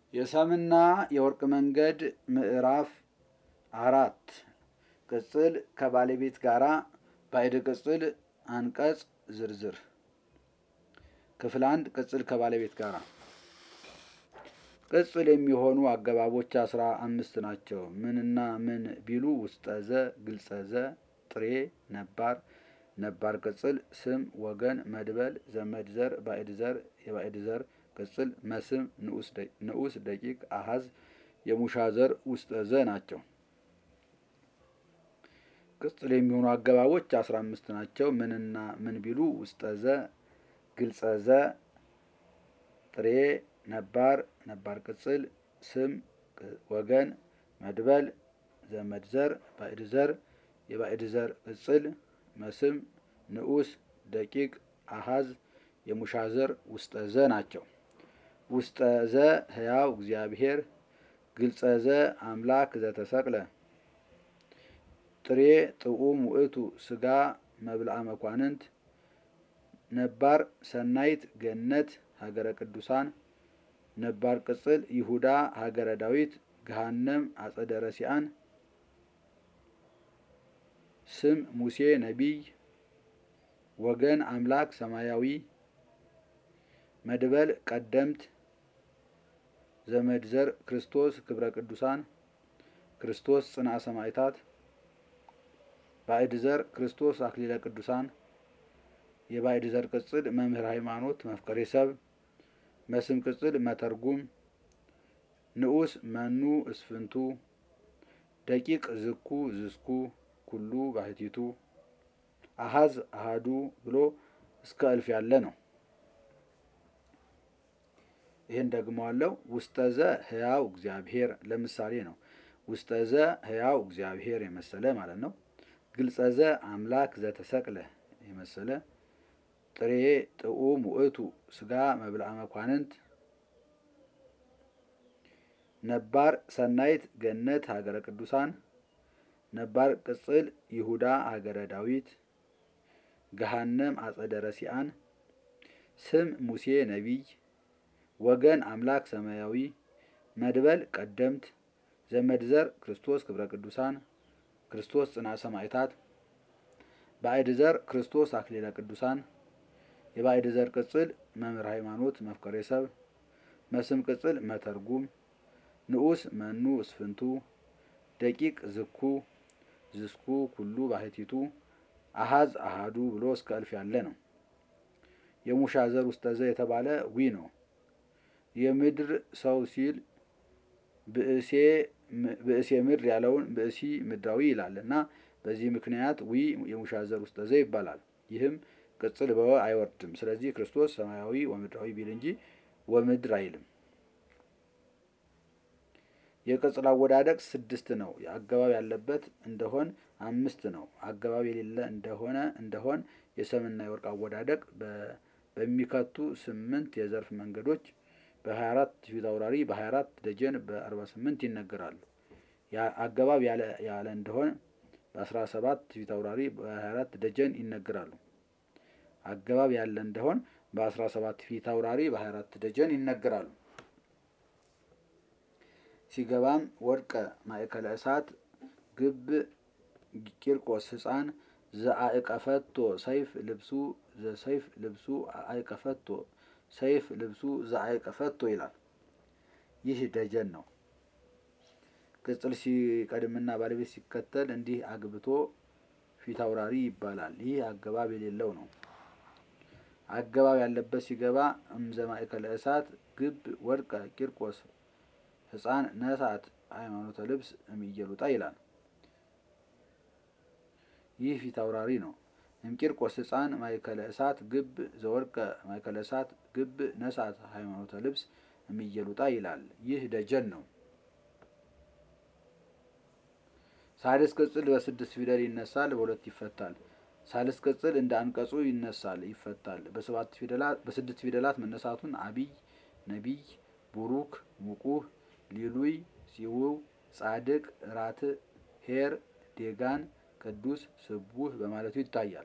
የሰምና የወርቅ መንገድ ምዕራፍ አራት ቅጽል ከባለቤት ጋራ ባዕድ ቅጽል አንቀጽ ዝርዝር ክፍል አንድ ቅጽል ከባለቤት ጋራ ቅጽል የሚሆኑ አገባቦች አስራ አምስት ናቸው። ምንና ምን ቢሉ ውስጠዘ፣ ግልጸዘ፣ ጥሬ፣ ነባር፣ ነባር ቅጽል፣ ስም፣ ወገን፣ መድበል፣ ዘመድ ዘር፣ ባዕድ ዘር፣ የባዕድ ዘር ቅጽል፣ መስም፣ ንዑስ፣ ደቂቅ፣ አሃዝ፣ የሙሻ ዘር ውስጠዘ ናቸው። ቅጽል የሚሆኑ አገባቦች አስራ አምስት ናቸው። ምንና ምን ቢሉ ውስጠዘ፣ ግልጸዘ፣ ጥሬ፣ ነባር፣ ነባር ቅጽል፣ ስም፣ ወገን፣ መድበል፣ ዘመድ ዘር፣ ባዕድ ዘር፣ የባዕድ ዘር ቅጽል፣ መስም፣ ንዑስ፣ ደቂቅ፣ አሃዝ፣ የሙሻ ዘር ውስጠዘ ናቸው። ውስጠዘ ሕያው እግዚአብሔር፣ ግልጸዘ አምላክ ዘተሰቅለ፣ ጥሬ ጥዑም ውእቱ ስጋ መብልአ መኳንንት፣ ነባር ሰናይት ገነት ሀገረ ቅዱሳን፣ ነባር ቅጽል ይሁዳ ሀገረ ዳዊት ገሃነም አጸደ ረሲአን፣ ስም ሙሴ ነቢይ፣ ወገን አምላክ ሰማያዊ፣ መድበል ቀደምት፣ ዘመድ ዘር ክርስቶስ ክብረ ቅዱሳን፣ ክርስቶስ ጽንዓ ሰማዕታት፣ ባዕድ ዘር ክርስቶስ አክሊለ ቅዱሳን፣ የባዕድ ዘር ቅጽል መምህር ሃይማኖት መፍቀሬ ሰብ፣ መስም ቅጽል መተርጉም፣ ንዑስ መኑ እስፍንቱ፣ ደቂቅ ዝኩ ዝስኩ ኩሉ ባህቲቱ፣ አሃዝ አሃዱ ብሎ እስከ እልፍ ያለ ነው። ይህን ደግሞ አለው ውስጠዘ ሕያው እግዚአብሔር ለምሳሌ ነው። ውስጠዘ ሕያው እግዚአብሔር የመሰለ ማለት ነው። ግልጸዘ አምላክ ዘተሰቅለ የመሰለ ጥሬ ጥዑም ውእቱ ስጋ መብልአ መኳንንት ነባር ሰናይት ገነት ሀገረ ቅዱሳን ነባር ቅጽል ይሁዳ ሀገረ ዳዊት ገሃነም አጸደ ረሲአን ስም ሙሴ ነቢይ ወገን አምላክ ሰማያዊ መድበል ቀደምት ዘመድ ዘር ክርስቶስ ክብረ ቅዱሳን ክርስቶስ ጽንዓ ሰማዕታት ባዕድ ዘር ክርስቶስ አክሊለ ቅዱሳን የባዕድ ዘር ቅጽል መምህር ሃይማኖት መፍቀሬ ሰብ መስም ቅጽል መተርጉም ንዑስ መኑ እስፍንቱ ደቂቅ ዝኩ ዝስኩ ኩሉ ባህቲቱ አሃዝ አሃዱ ብሎ እስከ እልፍ ያለ ነው። የሙሻ ዘር ውስጠዘ የተባለ ዊ ነው። የምድር ሰው ሲል ብእሴ ምድር ያለውን ብእሲ ምድራዊ ይላል እና በዚህ ምክንያት ዊ የሙሻ ዘር ውስጠዘ ይባላል። ይህም ቅጽል በወ አይወርድም። ስለዚህ ክርስቶስ ሰማያዊ ወምድራዊ ቢል እንጂ ወምድር አይልም። የቅጽል አወዳደቅ ስድስት ነው። አገባብ ያለበት እንደሆን አምስት ነው። አገባብ የሌለ እንደሆነ እንደሆን የሰምና የወርቅ አወዳደቅ በሚከቱ ስምንት የዘርፍ መንገዶች በ24 ፊት አውራሪ በ24 ደጀን በ48 ይነገራሉ። አገባብ ያለ እንደሆን በ17 ፊት አውራሪ በ24 ደጀን ይነገራሉ። አገባብ ያለ እንደሆን በ17 ፊት አውራሪ በ24 ደጀን ይነገራሉ። ሲገባም ወድቀ ማእከለ እሳት ግብ ቂርቆስ ሕፃን ዘአእቀፈቶ ሰይፍ ልብሱ ዘሰይፍ ልብሱ አእቀፈቶ ሰይፍ ልብሱ ዘአእቀፈቶ ይላል። ይህ ደጀን ነው። ቅጽል ሲቀድምና ባለቤት ሲከተል እንዲህ አግብቶ ፊት አውራሪ ይባላል። ይህ አገባብ የሌለው ነው። አገባብ ያለበት ሲገባ እምዘ ማእከለ እሳት ግብ ወድቀ ቂርቆስ ሕፃን ነሳት ሃይማኖተ ልብስ እምኢየሉጣ ይላል። ይህ ፊት አውራሪ ነው። እምቂርቆስ ሕፃን ማእከለ እሳት ግብ ዘወድቀ ማእከለ እሳት ግብ ነሳት ሃይማኖተ ልብስ እምኢየሉጣ ይላል። ይህ ደጀን ነው። ሳልስ ቅጽል በስድስት ፊደል ይነሳል፣ በሁለት ይፈታል። ሳልስ ቅጽል እንደ አንቀጹ ይነሳል፣ ይፈታል። በስድስት ፊደላት መነሳቱን አቢይ፣ ነቢይ፣ ቡሩክ፣ ሙቁህ ሊሉይ ሲውው ጻድቅ ራትዕ ኄር ዴጋን ቅዱስ ስቡህ በማለቱ ይታያል።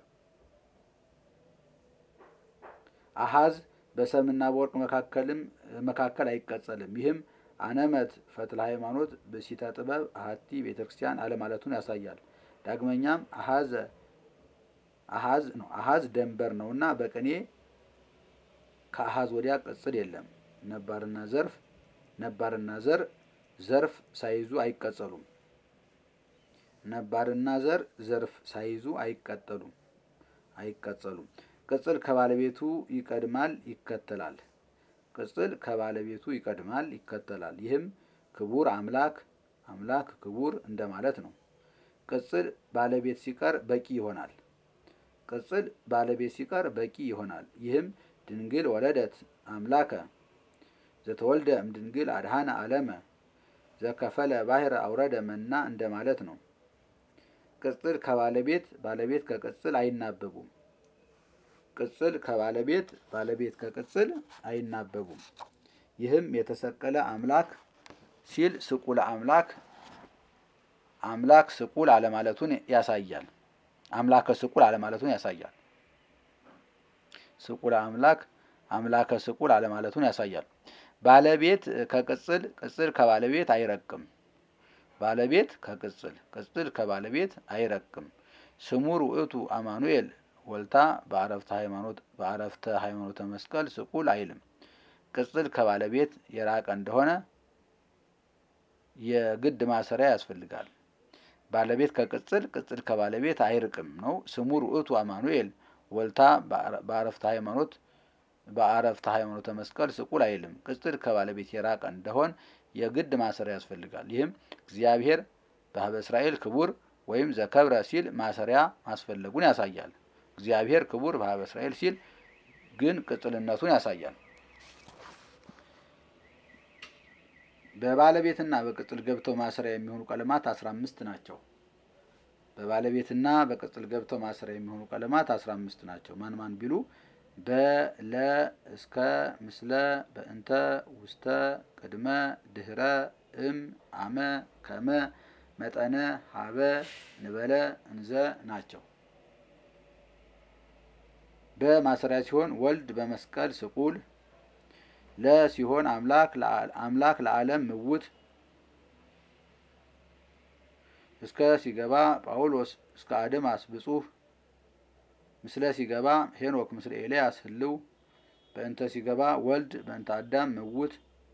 አሃዝ በሰምና በወርቅ መካከልም መካከል አይቀጸልም። ይህም አነመት ፈትለ ሃይማኖት ብእሲተ ጥበብ አሐቲ ቤተ ክርስቲያን አለማለቱን ያሳያል። ዳግመኛም አሐዘ አሐዝ ነው አሐዝ ደንበር ነውና በቅኔ ከአሐዝ ወዲያ ቅጽል የለም። ነባርና ዘርፍ ነባርና ዘር ዘርፍ ሳይዙ አይቀጸሉም። ነባርና ዘር ዘርፍ ሳይዙ አይቀጠሉም አይቀጸሉም። ቅጽል ከባለቤቱ ይቀድማል ይከተላል። ቅጽል ከባለቤቱ ይቀድማል ይከተላል። ይህም ክቡር አምላክ አምላክ ክቡር እንደማለት ነው። ቅጽል ባለቤት ሲቀር በቂ ይሆናል። ቅጽል ባለቤት ሲቀር በቂ ይሆናል። ይህም ድንግል ወለደት አምላከ ዘተወልደ እምድንግል አድሃነ ዓለመ ዘከፈለ ባሕረ አውረደ መና እንደማለት ነው። ቅጽል ከባለቤት ባለቤት ከቅጽል አይናበቡም። ቅጽል ከባለቤት ባለቤት ከቅጽል አይናበቡም። ይህም የተሰቀለ አምላክ ሲል ስቁለ አምላክ አምላክ ስቁል አለማለቱን ያሳያል። አምላከ ስቁል አለማለቱን ያሳያል። ስቁለ አምላክ አምላከ ስቁል አለማለቱን ያሳያል። ባለቤት ከቅጽል ቅጽል ከባለቤት አይረቅም። ባለቤት ከቅጽል ቅጽል ከባለቤት አይረቅም። ስሙ ውእቱ አማኑኤል ወልታ በአረፍተ ሃይማኖት በአረፍተ ሃይማኖተ መስቀል ስቁል አይልም። ቅጽል ከባለቤት የራቀ እንደሆነ የግድ ማሰሪያ ያስፈልጋል። ባለቤት ከቅጽል ቅጽል ከባለቤት አይርቅም ነው። ስሙ ውእቱ አማኑኤል ወልታ በአረፍተ ሃይማኖት በአረፍተ ሃይማኖተ መስቀል ስቁል አይልም። ቅጽል ከባለቤት የራቀ እንደሆን የግድ ማሰሪያ ያስፈልጋል። ይህም እግዚአብሔር በኀበ እስራኤል ክቡር ወይም ዘከብረ ሲል ማሰሪያ ማስፈለጉን ያሳያል። እግዚአብሔር ክቡር በኀበ እስራኤል ሲል ግን ቅጽልነቱን ያሳያል። በባለቤትና በቅጽል ገብተው ማሰሪያ የሚሆኑ ቀለማት አስራ አምስት ናቸው። በባለቤትና በቅጽል ገብተው ማሰሪያ የሚሆኑ ቀለማት አስራ አምስት ናቸው። ማን ማን ቢሉ በለ እስከ ምስለ በእንተ ውስተ ቅድመ ድህረ እም አመ ከመ መጠነ ሀበ ንበለ እንዘ ናቸው። በማሰሪያ ሲሆን ወልድ በመስቀል ስቁል ለ ሲሆን አምላክ አምላክ ለዓለም ምውት እስከ ሲገባ ጳውሎስ እስከ አድማስ ብጹህ ምስለ ሲገባ ሄኖክ ምስለ ኤልያስ ህልው በእንተ ሲገባ ወልድ በእንተ አዳም ምውት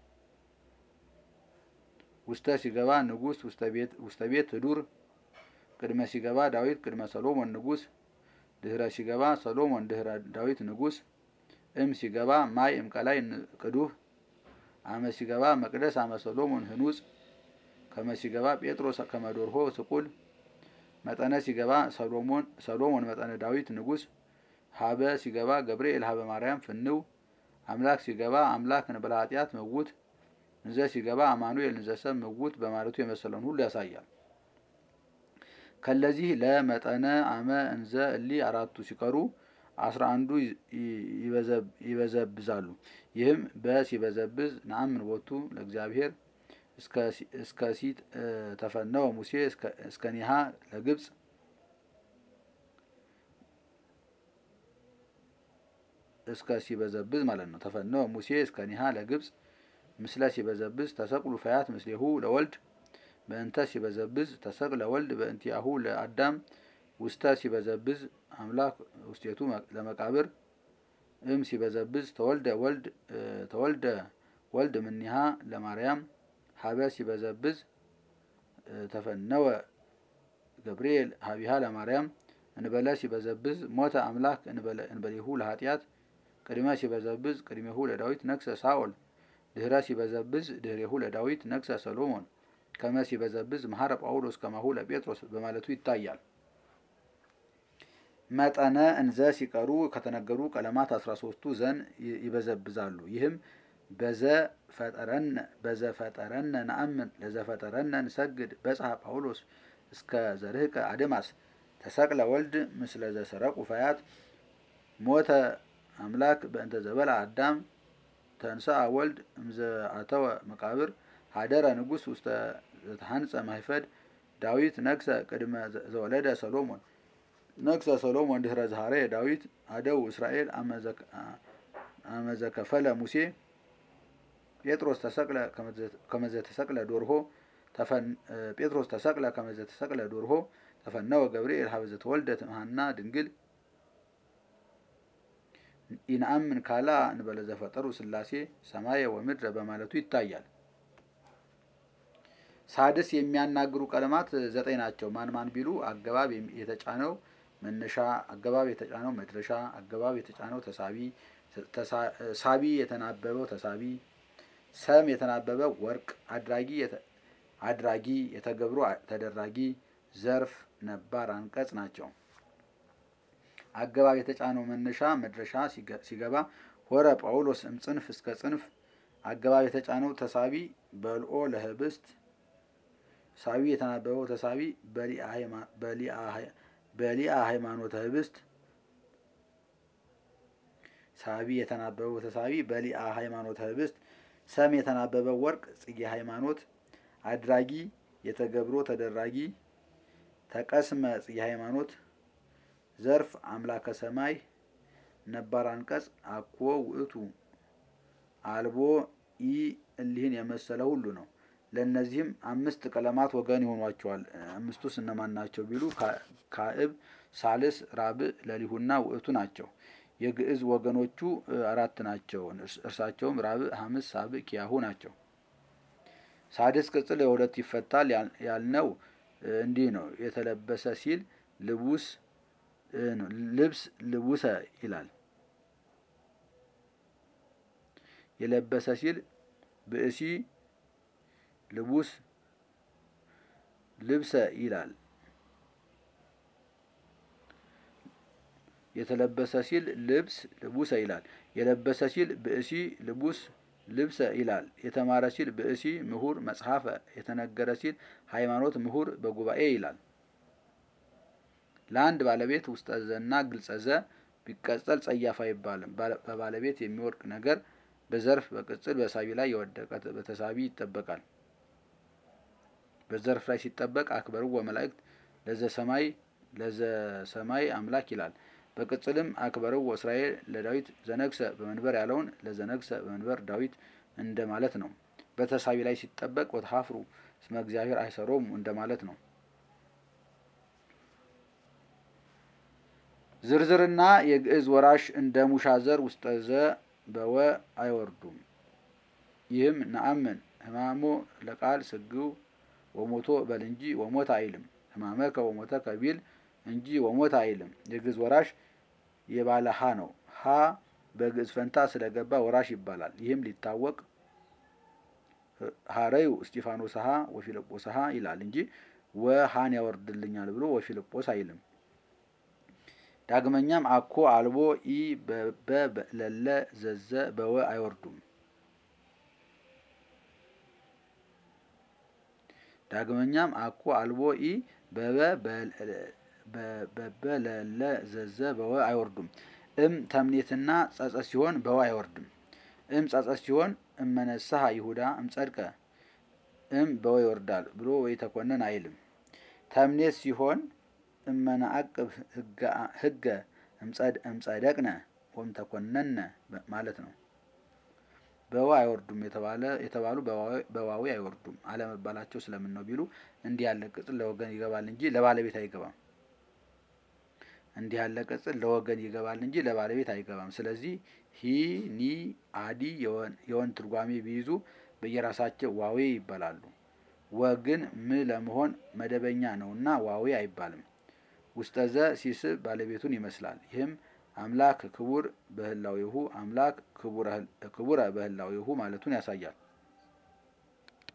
ውስተ ሲገባ ንጉሥ ውስተ ቤት ህዱር ቅድመ ሲገባ ዳዊት ቅድመ ሰሎሞን ንጉሥ ድህረ ሲገባ ሰሎሞን ድህረ ዳዊት ንጉሥ እም ሲገባ ማይ እምቀላይ ቅዱህ አመ ሲገባ መቅደስ አመ ሰሎሞን ህኑጽ ከመ ሲገባ ጴጥሮስ ከመዶርሆ ስቁል መጠነ ሲገባ ሰሎሞን መጠነ ዳዊት ንጉሥ ሀበ ሲገባ ገብርኤል ሀበ ማርያም ፍንው አምላክ ሲገባ አምላክ እንበለ ኃጢአት ምውት እንዘ ሲገባ አማኑኤል እንዘሰብ ምውት በማለቱ የመሰለውን ሁሉ ያሳያል። ከለዚህ ለመጠነ አመ እንዘ እሊ አራቱ ሲቀሩ አስራ አንዱ ይበዘብዛሉ። ይህም በሲበዘብዝ ነአምን ቦቱ ለእግዚአብሔር እስከ ሲት ተፈነወ ሙሴ እስከ ኒሃ ለግብፅ እስከ ሲበዘብዝ ማለት ነው። ተፈነወ ሙሴ እስከ ኒሃ ለግብፅ ምስለ ሲበዘብዝ ተሰቅሉ ፈያት ምስሌሁ ለወልድ በእንተ ሲበዘብዝ ተሰቅለ ወልድ በእንቲአሁ ለአዳም ውስተ ሲበዘብዝ አምላክ ውስቴቱ ለመቃብር እም ሲበዘብዝ ተወልደ ወልድ ተወልደ ወልድ ምኒሃ ለማርያም ሀበ ሲበዘብዝ ተፈነወ ገብርኤል ሀቢሃ ለማርያም እንበለ ሲበዘብዝ ሞተ አምላክ እንበሌሁ ለኃጢአት ቅድመ ሲበዘብዝ ቅድሜሁ ለዳዊት ነግሰ ሳኦል ድህረ ሲበዘብዝ ድህሬሁ ለዳዊት ነግሰ ሰሎሞን ከመ ሲበዘብዝ መሐረ ጳውሎስ ከማሁ ለጴጥሮስ በማለቱ ይታያል። መጠነ እንዘ ሲቀሩ ከተነገሩ ቀለማት አስራ ሶስቱ ዘን ይበዘብዛሉ። ይህም በዘ ፈጠረነ በዘ ፈጠረነ ነአምን ለዘ ፈጠረነ ንሰግድ በጽሐ ጳውሎስ እስከ ዘርህቀ አድማስ ተሰቅለ ወልድ ምስለ ዘሰረቁ ፈያት ሞተ አምላክ በእንተ ዘበላ አዳም ተንሥአ ወልድ እምዘ አተወ መቃብር ሀደረ ንጉሥ ውስተ ዘተሐንጸ ማይፈድ ዳዊት ነግሰ ቅድመ ዘወለደ ሰሎሞን ነግሰ ሰሎሞን ድህረ ዝሃረ ዳዊት አደው እስራኤል አመዘከፈለ ሙሴ ጴጥሮስ ተሰቅለ ከመዘ ተሰቅለ ዶርሆ ጴጥሮስ ተሰቅለ ከመዘ ተሰቅለ ዶርሆ ተፈነወ ገብርኤል ሀበዘ ተወልደት እምሃና ድንግል ኢንአምን ካላ እንበለ ዘፈጠሩ ሥላሴ ሰማየ ወምድረ በማለቱ ይታያል። ሳድስ የሚያናግሩ ቀለማት ዘጠኝ ናቸው። ማን ማን ቢሉ አገባብ የተጫነው መነሻ፣ አገባብ የተጫነው መድረሻ፣ አገባብ የተጫነው ተሳቢ፣ ሳቢ የተናበበው ተሳቢ፣ ሰም የተናበበው ወርቅ፣ አድራጊ አድራጊ፣ የተገብሮ ተደራጊ፣ ዘርፍ፣ ነባር፣ አንቀጽ ናቸው። አገባብ የተጫነው መነሻ መድረሻ ሲገባ ሆረ ጳውሎስ እምጽንፍ እስከ ጽንፍ። አገባብ የተጫነው ተሳቢ በልኦ ለህብስት ሳቢ የተናበበው ተሳቢ በሊአ ሃይማኖተ ህብስት ሳቢ የተናበበው ተሳቢ በሊአ ሃይማኖተ ህብስት ሰም የተናበበው ወርቅ ጽጌ ሃይማኖት አድራጊ የተገብሮ ተደራጊ ተቀስመ ጽጌ ሃይማኖት ዘርፍ አምላከ ሰማይ ነባር አንቀጽ አኮ ውእቱ አልቦ ኢ እሊህን የመሰለ ሁሉ ነው። ለእነዚህም አምስት ቀለማት ወገን ይሆኗቸዋል። አምስቱስ እነማን ናቸው ቢሉ ካዕብ፣ ሳልስ፣ ራብዕ፣ ለሊሁና ውእቱ ናቸው። የግዕዝ ወገኖቹ አራት ናቸው። እርሳቸውም ራብዕ፣ ሐምስ፣ ሳብዕ፣ ኪያሁ ናቸው። ሳድስ ቅጽል የሁለት ይፈታል ያልነው እንዲህ ነው። የተለበሰ ሲል ልቡስ ልብስ ልቡሰ ይላል። የለበሰ ሲል ብእሲ ልቡስ ልብሰ ይላል። የተለበሰ ሲል ልብስ ልቡሰ ይላል። የለበሰ ሲል ብእሲ ልቡስ ልብሰ ይላል። የተማረ ሲል ብእሲ ምሁር መጽሐፈ፣ የተነገረ ሲል ሃይማኖት ምሁር በጉባኤ ይላል። ለአንድ ባለቤት ውስጠ ዘና ግልጸ ዘ ቢቀጸል ጸያፍ አይባልም። በባለቤት የሚወድቅ ነገር በዘርፍ በቅጽል በሳቢ ላይ የወደቀ በተሳቢ ይጠበቃል። በዘርፍ ላይ ሲጠበቅ አክበሩ ወመላእክት ለዘ ሰማይ ለዘ ሰማይ አምላክ ይላል። በቅጽልም አክበሩ ወእስራኤል ለዳዊት ዘነግሰ በመንበር ያለውን ለዘነግሰ በመንበር ዳዊት እንደ ማለት ነው። በተሳቢ ላይ ሲጠበቅ ወተሐፍሩ እስመ እግዚአብሔር አይሰሮሙ እንደ ማለት ነው። ዝርዝርና የግዕዝ ወራሽ እንደ ሙሻ ዘር ውስጠ ዘ በወ አይወርዱም። ይህም ነአምን ህማሞ ለቃል ስግው ወሞቶ በል እንጂ ወሞት አይልም። ህማመከ ወሞተከ ቢል እንጂ ወሞት አይልም። የግዕዝ ወራሽ የባለ ሀ ነው። ሀ በግዕዝ ፈንታ ስለገባ ወራሽ ይባላል። ይህም ሊታወቅ ሀረዩ እስጢፋኖስ ሀ ወፊልጶስ ሀ ይላል እንጂ ወሀን ያወርድልኛል ብሎ ወፊልጶስ አይልም። ዳግመኛም አኮ አልቦ ኢ በበ ለለ ዘዘ በወ አይወርዱም። ዳግመኛም አኮ አልቦ ኢ በበ ለለ ዘዘ በወ አይወርዱም። እም ተምኔትና ጸጸት ሲሆን በወ አይወርድም። እም ጸጸት ሲሆን እመነስሐ ይሁዳ እምጸድቀ እም በወ ይወርዳል ብሎ ወይ ተኮነን አይልም። ተምኔት ሲሆን እመናአቅብ ህገ እምጸደቅነ ወም ተኮነነ ማለት ነው። በዋ አይወርዱም የተባሉ በዋዊ አይወርዱም አለመባላቸው ስለምን ነው ቢሉ እንዲህ ያለ ቅጽል ለወገን ይገባል እንጂ ለባለቤት አይገባም። እንዲህ ያለ ቅጽል ለወገን ይገባል እንጂ ለባለቤት አይገባም። ስለዚህ ሂ ኒ አዲ የወን ትርጓሜ ቢይዙ በየራሳቸው ዋዌ ይባላሉ። ወግን ም ለመሆን መደበኛ ነውና ዋዌ አይባልም። ውስጠዘ ሲስብ ባለቤቱን ይመስላል። ይህም አምላክ ክቡር በህላዌሁ አምላክ ክቡረ በህላዌሁ ማለቱን ያሳያል።